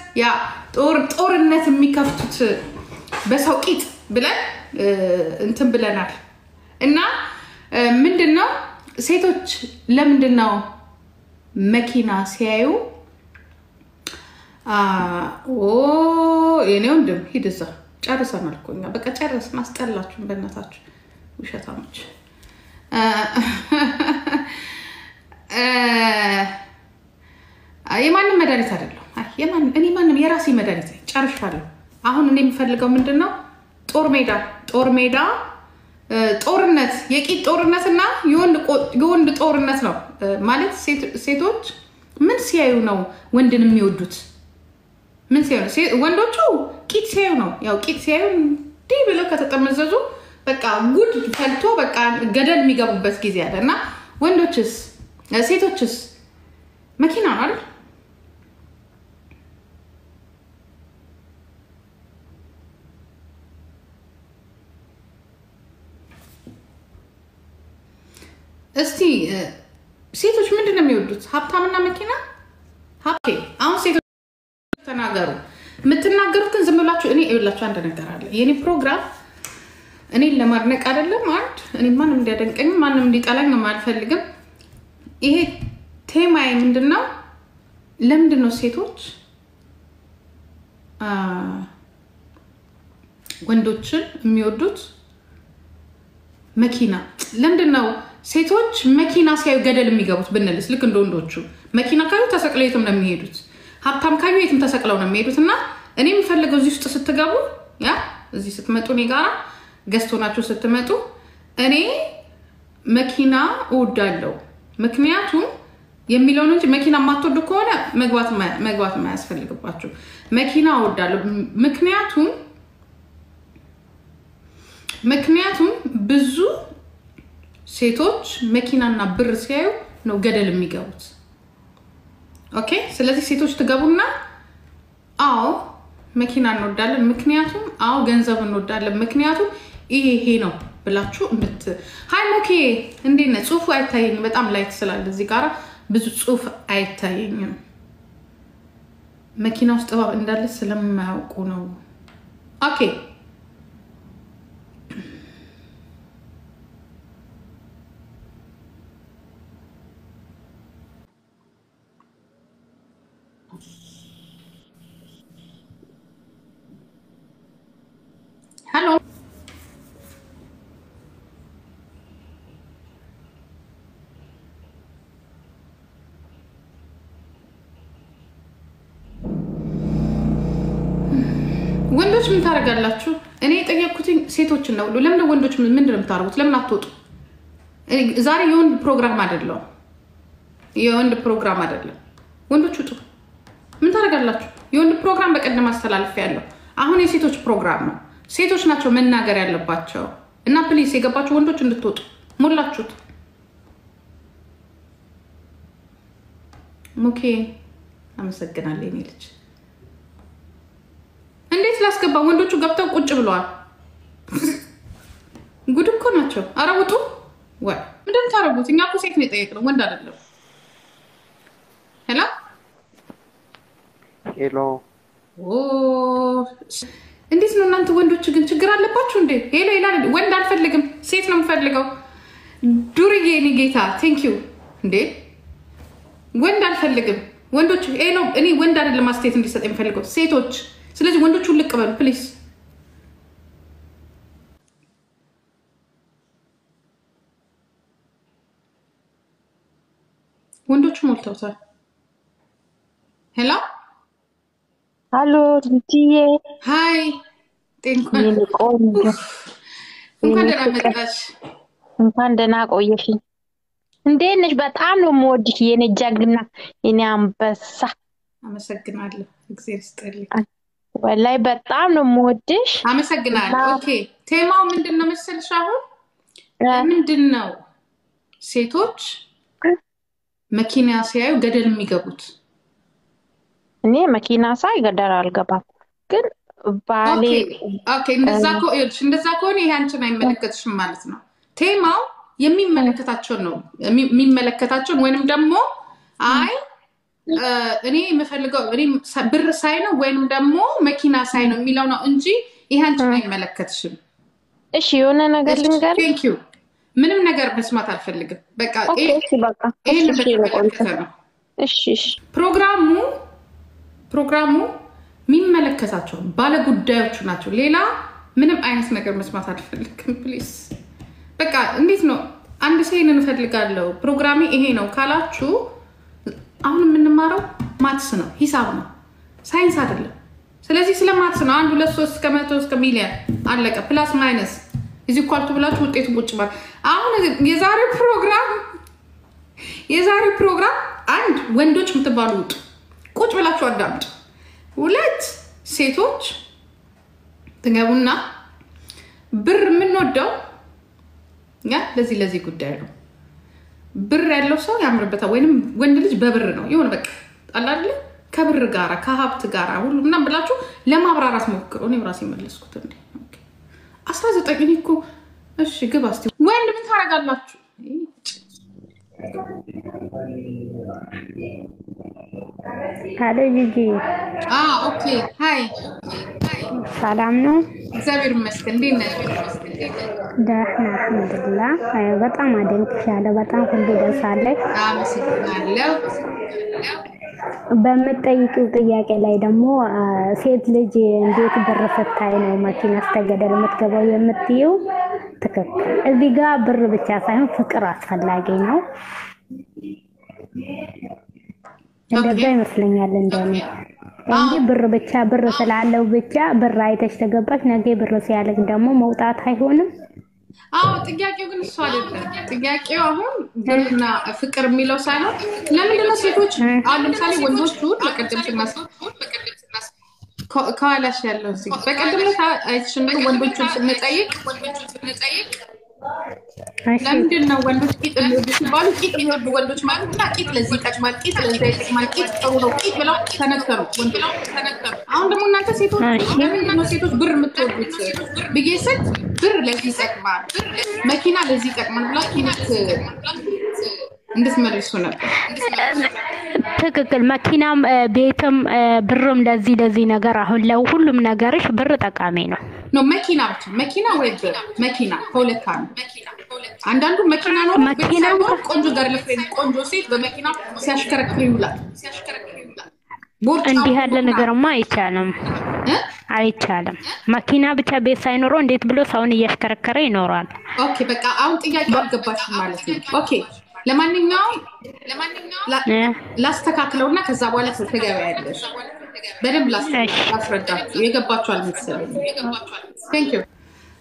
ያ ጦርነት የሚከፍቱት በሰው ቂጥ ብለን እንትን ብለናል። እና ምንድን ነው ሴቶች ለምንድን ነው መኪና ሲያዩ የኔ ወንድም ሂድ እዛ ጨርሰናል እኮ እኛ በቃ ጨረስን። አስጠላችሁን በእናታችሁ ውሸታሞች። የማንም መድኃኒት አይደለም። እኔ ማንም የራሴ መድኃኒት ጨርሻለሁ። አሁን እኔ የምፈልገው ምንድን ነው ጦር ሜዳ ጦር ሜዳ ጦርነት የቂጥ ጦርነትና የወንድ ጦርነት ነው ማለት። ሴቶች ምን ሲያዩ ነው ወንድን የሚወዱት? ምን ሲያዩ ነው? ወንዶቹ ቂጥ ሲያዩ ነው። ያው ቂጥ ሲያዩ እንዲህ ብለው ከተጠመዘዙ በቃ ጉድ ፈልቶ በቃ ገደል የሚገቡበት ጊዜ አለ እና ወንዶችስ ሴቶችስ መኪና ነው አይደል? እስቲ ሴቶች ምንድን ነው የሚወዱት? ሀብታምና መኪና። ሀብቴ አሁን ሴቶች ተናገሩ። የምትናገሩትን ዝም ብላችሁ እኔ ይኸውላችሁ አንድ ነገር አለ። የኔ ፕሮግራም እኔን ለማድነቅ አይደለም። አንድ እኔ ማንም እንዲያደንቀኝ ማንም እንዲጠላኝ አልፈልግም። ይሄ ቴማዬ ምንድን ነው? ለምንድን ነው ሴቶች ወንዶችን የሚወዱት? መኪና ለምንድን ነው ሴቶች መኪና ሲያዩ ገደል የሚገቡት ብንልስ፣ ልክ እንደ ወንዶቹ መኪና ካዩ ተሰቅለው የትም ነው የሚሄዱት። ሀብታም ካዩ የትም ተሰቅለው ነው የሚሄዱት። እና እኔ የምፈልገው እዚህ ውስጥ ስትገቡ፣ ያ እዚህ ስትመጡ፣ እኔ ጋራ ገዝቶ ናችሁ ስትመጡ፣ እኔ መኪና እወዳለሁ ምክንያቱም የሚለውን እንጂ መኪና የማትወዱ ከሆነ መግባት የማያስፈልግባችሁ። መኪና እወዳለሁ ምክንያቱም ምክንያቱም ብዙ ሴቶች መኪናና ብር ሲያዩ ነው ገደል የሚገቡት። ኦኬ። ስለዚህ ሴቶች ትገቡና አዎ መኪና እንወዳለን፣ ምክንያቱም አዎ ገንዘብ እንወዳለን፣ ምክንያቱም ይሄ ይሄ ነው ብላችሁ እንድት ሀይ ሞኬ፣ እንዴት ነህ? ጽሁፉ አይታየኝም በጣም ላይት ስላለ እዚህ ጋራ ብዙ ጽሁፍ አይታየኝም። መኪና ውስጥ እባብ እንዳለ ስለማያውቁ ነው። ኦኬ ሄሎ ወንዶች ምን ታደርጋላችሁ? እኔ የጠየኩትኝ ሴቶችን ነው። ለምን ወንዶች ምንድን ነው የምታደርጉት? ለምን አትወጡ? ዛሬ የወንድ ፕሮግራም አይደለም፣ የወንድ ፕሮግራም አይደለም። ወንዶች ውጡ። ምን ታደርጋላችሁ? የወንድ ፕሮግራም በቀደም አስተላልፍ ያለው አሁን የሴቶች ፕሮግራም ነው። ሴቶች ናቸው መናገር ያለባቸው እና ፕሊስ የገባችሁ ወንዶች እንድትወጡ ሞላችሁት። ኦኬ አመሰግናለሁ የኔ ልጅ። እንዴት ላስገባ? ወንዶቹ ገብተው ቁጭ ብለዋል። ጉድ እኮ ናቸው። አረ ውጡ። ወይ ምንድን ታደርጉት? እኛ እኮ ሴት ነው የጠየቅነው ወንድ አይደለም። ሄሎ ሄሎ እንዴት ነው እናንተ ወንዶች ግን ችግር አለባችሁ እንዴ? ሄሎ ሄላ ወንድ አልፈልግም ሴት ነው የምፈልገው። ዱርዬ እኔ ጌታ ቴንክ ዩ እንዴ ወንድ አልፈልግም። ወንዶች ሄሎ እኔ ወንድ አይደለም አስተያየት እንዲሰጥ የምፈልገው ሴቶች። ስለዚህ ወንዶቹ ልቅ በሉ ፕሊዝ። ወንዶቹ ሞልተውታል። ሄሎ ሀሎ ትንትዬ ሀይ ጤንኳን የኔ ቆንጆ እንኳን የኔ ደህና ፍቅር መጣሽ። እንኳን ደህና ቆየሽኝ። እንዴት ነሽ? በጣም ነው የምወድሽ የኔ ጀግና፣ የኔ አንበሳ። አመሰግናለሁ። እግዜር ይስጥልኝ። ወላይ በጣም ነው የምወድሽ። አመሰግናለሁ። ኦኬ ቴማው ምንድን ነው መሰልሽ? አሁን ምንድን ነው ሴቶች መኪና ሲያዩ ገደል የሚገቡት? እኔ መኪና ሳይ ገደል አልገባም፣ ግን ባሌ ኦኬ እንደዛ ከሆ- ይኸውልሽ፣ እንደዛ ከሆነ ይሄ አንቺን አይመለከትሽም ማለት ነው። ቴማው የሚመለከታቸውን ነው የሚ- የሚመለከታቸውን ወይንም ደግሞ አይ እኔ የምፈልገው እኔ ብር ሳይ ነው ወይንም ደግሞ መኪና ሳይ ነው የሚለው ነው እንጂ ይህ አንቺን አይመለከትሽም። እሺ የሆነ ነገር ልንገር። ቴንክ ዩ ምንም ነገር መስማት አልፈልግም። በቃ ኦኬ፣ እሺ፣ በቃ ይህን እሺ፣ እሺ፣ በተመለከተ ነው እሺ፣ እሺ። ፕሮግራሙ ፕሮግራሙ የሚመለከታቸው ባለጉዳዮቹ ናቸው። ሌላ ምንም አይነት ነገር መስማት አልፈልግም። ፕሊዝ በቃ እንዴት ነው አንድ ሰው ይህንን እፈልጋለሁ ፕሮግራሜ ይሄ ነው ካላችሁ፣ አሁን የምንማረው ማትስ ነው፣ ሂሳብ ነው፣ ሳይንስ አይደለም። ስለዚህ ስለ ማትስ ነው። አንድ ሁለት ሶስት እስከ መቶ እስከ ሚሊዮን አለቀ። ፕላስ ማይነስ እዚህ ኳልቱ ብላችሁ ውጤቱ ቁጭ ማለት አሁን የዛሬው ፕሮግራም የዛሬው ፕሮግራም አንድ ወንዶች የምትባሉ ውጡ፣ ቁጭ ብላችሁ አዳምጡ። ሁለት ሴቶች ትገቡና ብር የምንወደው ያ ለዚህ ለዚህ ጉዳይ ነው። ብር ያለው ሰው ያምርበታል፣ ወይም ወንድ ልጅ በብር ነው የሆነ በቃ አላለ ከብር ጋራ ከሀብት ጋራ ሁሉ ምናምን ብላችሁ ለማብራራት ሞክሩ። እኔ ራሴ መለስኩት እንዴ አስራ ዘጠኝ እኔ እኮ እሺ፣ ግባ እስኪ ወንድ ምን ታደርጋላችሁ? ሀሎ ጂጂ፣ ኦኬ ሀይ፣ ሰላም ነው? እግዚአብሔር ይመስገን። እንዴት ነሽ? ደህና አልሐምዱሊላህ። በጣም አደንቅሻለሁ። በጣም ሁሉ ደስ አለኝ። አመሰግናለሁ። በምትጠይቂው ጥያቄ ላይ ደግሞ አ፣ ሴት ልጅ እንዴት ብር ስታይ ነው መኪና ስተገደል የምትገባው የምትይው ትክክል። እዚህ ጋር ብር ብቻ ሳይሆን ፍቅር አስፈላጊ ነው። እንደዛ ይመስለኛል እንደኔ እንጂ ብር ብቻ ብር ስላለው ብቻ ብር አይተሽ ተገባሽ፣ ነገ ብር ሲያለቅ ደግሞ መውጣት አይሆንም። አዎ ጥያቄው ግን እሱ አይደለም። ጥያቄው አሁን ብርና ፍቅር የሚለው ሳይሆን ለምንድነው ሴቶች አሁን ለምሳሌ ወንዶቹ በቀደም ስናስ ከኋላሽ ያለው እዚህ በቀደም ዕለት አይተሽ እንደሆነ ወንዶቹን ስንጠይቅ እሺ ለምንድን ነው ወንዶች ቂጥ የሚወዱ ሲባሉ ቂጥ የሚወዱ ወንዶች ማለት እና ቂጥ ለዚህ ይጠቅማል፣ ቂጥ ለዛ ይጠቅማል፣ ቂጥ ጥሩ ነው፣ ቂጥ ብለው ተነገሩ ወንዶች። አሁን ደግሞ እናንተ ሴቶች ለምንድን ነው ሴቶች ብር የምትወዱት ብዬ ስል ብር ለዚህ ይጠቅማል፣ መኪና ለዚህ ይጠቅማል ብላችሁ እንድትመልሱ ነበር። ትክክል። መኪናም እ፣ ቤትም እ፣ ብርም ለዚህ ለዚህ ነገር አሁን ለሁሉም ነገርሽ ብር ጠቃሚ ነው። ነው መኪና ብቻ መኪና ወይ ብር መኪና ከሁለት አንዱ። አንዳንዱ መኪና ነው መኪና ሳይሆን ቆንጆ ጋር ለፍሬንድ ቆንጆ ሴት በመኪና ሲያሽከረክር ይውላል። ቦርጫ እንዲህ ያለ ነገርማ አይቻልም፣ እ? አይቻልም። መኪና ብቻ ቤት ሳይኖረው እንዴት ብሎ ሰውን እያሽከረከረ ይኖራል? ኦኬ በቃ አሁን ጥያቄው አልገባችም ማለት ነው። ኦኬ ለማንኛውም ላ- እ? ላስተካክለውና ከዛ በኋላ ትገበያለሽ። በደንብ ላስ- ላስረዳችሁ። የገባችሁ አልመሰለኝም። ቴንክ ዩ።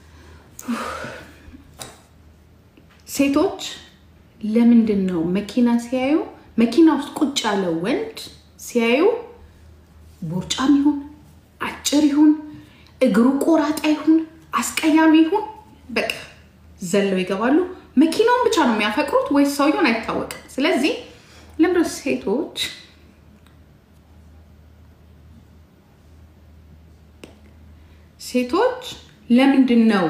ሴቶች ለምንድን ነው መኪና ሲያዩ መኪና ውስጥ ቁጭ ያለ ወንድ ሲያዩ ቦርጫም ይሁን አጭር ይሁን እግሩ ቆራጣ ይሁን አስቀያሚ ይሁን በቃ ዘለው ይገባሉ። መኪናውን ብቻ ነው የሚያፈቅሩት ወይስ ሰውየውን አይታወቅም። ስለዚህ ለምዶ ሴቶች ሴቶች ለምንድን ነው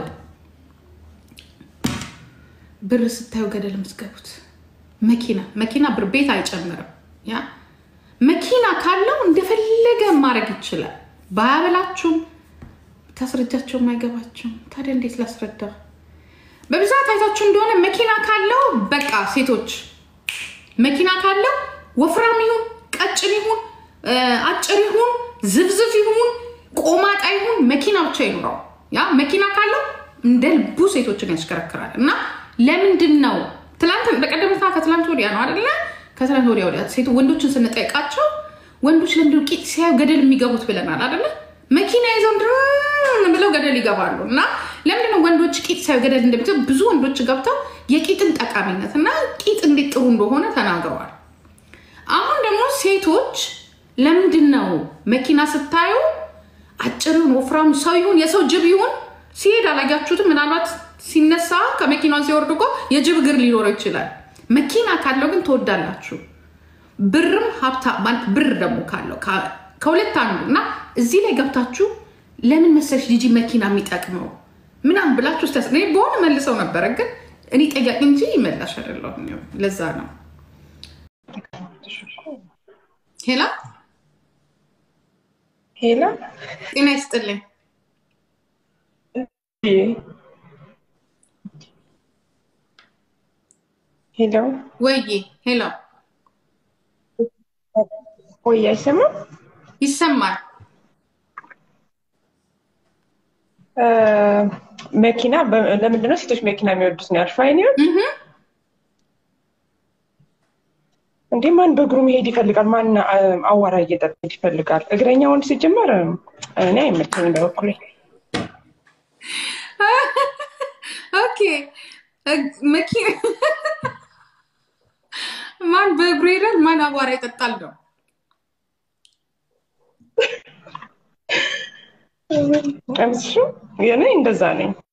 ብር ስታዩ ገደል የምትገቡት? መኪና መኪና ብር ቤት አይጨምርም። ያ መኪና ካለው እንደፈለገ ማድረግ ይችላል። ባያበላችሁም ታስረጃቸውም አይገባቸውም። ታዲያ እንዴት ላስረዳ? በብዛት አይታችሁ እንደሆነ መኪና ካለው በቃ ሴቶች መኪና ካለው ወፍራም ይሁን ቀጭን ይሁን እ፣ አጭር ይሁን ዝብዝብ ይሁን ቆማጣ ይሁን መኪና ብቻ ይኑረው። ያ መኪና ካለው እንደ ልቡ ሴቶችን ያሽከረክራል። እና ለምንድን ነው ትላንት በቀደምታ ከትላንት ወዲያ ነው አደለ? ከትላንት ወዲያ ወዲያ ሴቶ ወንዶችን ስንጠይቃቸው ወንዶች ለምንድን ቂጥ ሲያዩ ገደል የሚገቡት ብለናል አደለ? መኪና ይዘው ድርን ብለው ገደል ይገባሉ። እና ለምንድነው ወንዶች ቂጥ ሲያዩ ገደል እንደሚገቡ ብዙ ወንዶች ገብተው የቂጥን ጠቃሚነት እና ቂጥ እንዴት ጥሩ እንደሆነ ተናግረዋል። አሁን ደግሞ ሴቶች ለምንድን ነው መኪና ስታዩ አጭር ይሁን ወፍራም ሰው ይሁን የሰው ጅብ ይሁን ሲሄድ አላያችሁትም? ምናልባት ሲነሳ ከመኪናውን ሲወርድ እኮ የጅብ እግር ሊኖረው ይችላል። መኪና ካለው ግን ትወዳላችሁ። ብርም ሀብታ ማለት ብር ደግሞ ካለው ከ- ከሁለት አንዱ እና እዚህ ላይ ገብታችሁ ለምን መሰለሽ ጂጂ መኪና የሚጠቅመው ምናምን ብላችሁ ስ በሆነ መልሰው ነበረ፣ ግን እኔ ጠያቂ እንጂ ይመላሽ አይደለሁም። ለዛ ነው ሄላ ሄላ ጤና ይስጥልኝ። ሄሎ ወይዬ ሄሎ ወይ አይሰማም? ይሰማል። እ፣ መኪና በ- ለምንድን ነው ሴቶች መኪና የሚወዱት ነው ያልሽው? አይኔው እህ፣ እንዴ ማን በእግሩ መሄድ ይፈልጋል? ማን አ- አዋራ እየጠጣ መሄድ ይፈልጋል? እግረኛ ወንድ ሲጀመር እኔ አይመቸኝም በበኩሌ። ኦኬ እግ- መኪና ማን በእግሩ ይሄዳል? ማን አቧራ ይጠጣል ነው። እምስሹ እኔ እንደዛ ነኝ።